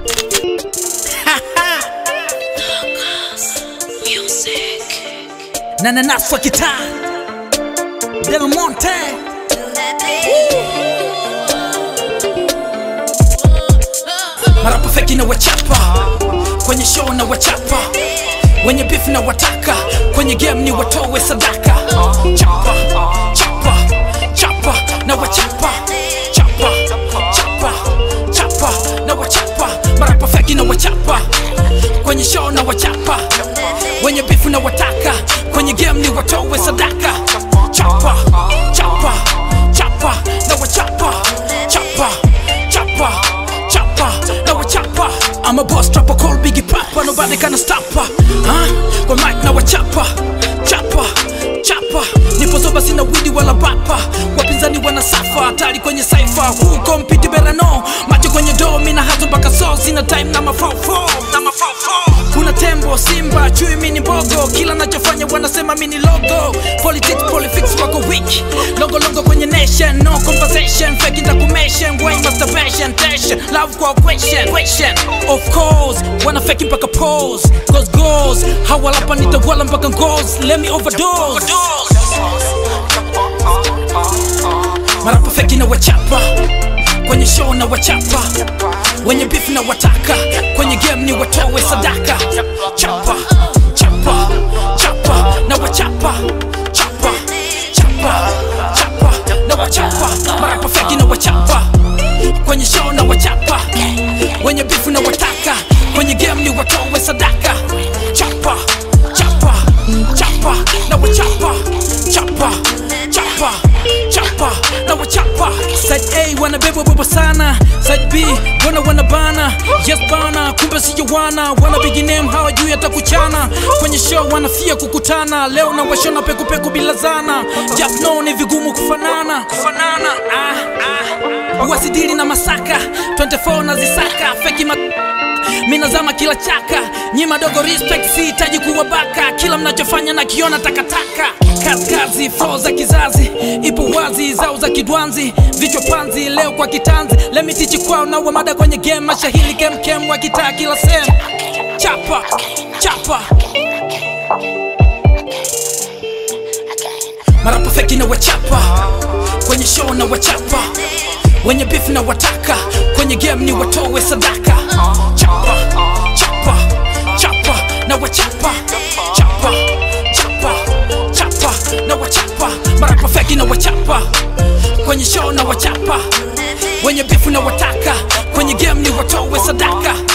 na nanaswa kitaa Del Monte marapa feki na wachapa kwenye show na wachapa wenye beef na wataka kwenye game ni watowe sadaka chapa chapa chapa na wachapa chapa chapa chapa na wachapa marapa feki na wachapa kwenye show na wachapa wenye beef na wataka kwenye game ni watowe sadaka chapa chapa chapa na wachapa chapa chapa chapa na wachapa I'm a boss trapper call Biggie Papa nobody can stop her huh? kwa mic na wachapa chapa chapa nipo zoba sina widi wala bapa wapinzani wana safa hatari kwenye saifa huko mpiti berano macho kwenye doo mina hazo mpaka so sina time na mafofo na mafofo kuna tembo simba chui mini mbogo kila nachofanya wanasema mini logo politics politics wako weak longo longo kwenye nation no conversation fake ndakumation way masturbation tension love kwa question question of course wana fake mpaka pose goes goes hawalapa nitawala mpaka goes let me overdose marapa feki na wachapa kwenye show na wachapa wenye beef na wataka kwenye game ni watowe sadaka chapa chapa chapa na wachapa chapa chapa chapa na wachapa marapa feki na wachapa kwenye show na wachapa wenye beef na wataka kwenye game ni watowe sadaka chapa chapa chapa na wachapa chapa chapa chapa na wachapa side a wanabebwa bebo sana side b wana wana bana yes bana kumbe siyo wana wana big name hawa juu hata kuchana kwenye show wanafia kukutana leo na washona pekupeku bila zana just know ni vigumu kufanana kufanana ah, ah. wasidili na masaka 24 na zisaka feki ma minazama kila chaka nyi madogo respect sihitaji kuwabaka kila mnachofanya na kiona takataka kaskazi fo za kizazi ipo wazi zao za kidwanzi vichwa panzi leo kwa kitanzi lemitichi kwao na wamada kwenye game mashahili kemkem wakitaa kila sehemu chapa chapa marapa feki na wachapa kwenye show na wachapa wenye beef na wataka kwenye game ni watowe sadaka chapa chapa chapa na wachapa chapa chapa chapa na wachapa marapa feki na wachapa kwenye show na wachapa wenye beef na wataka kwenye game ni watowe sadaka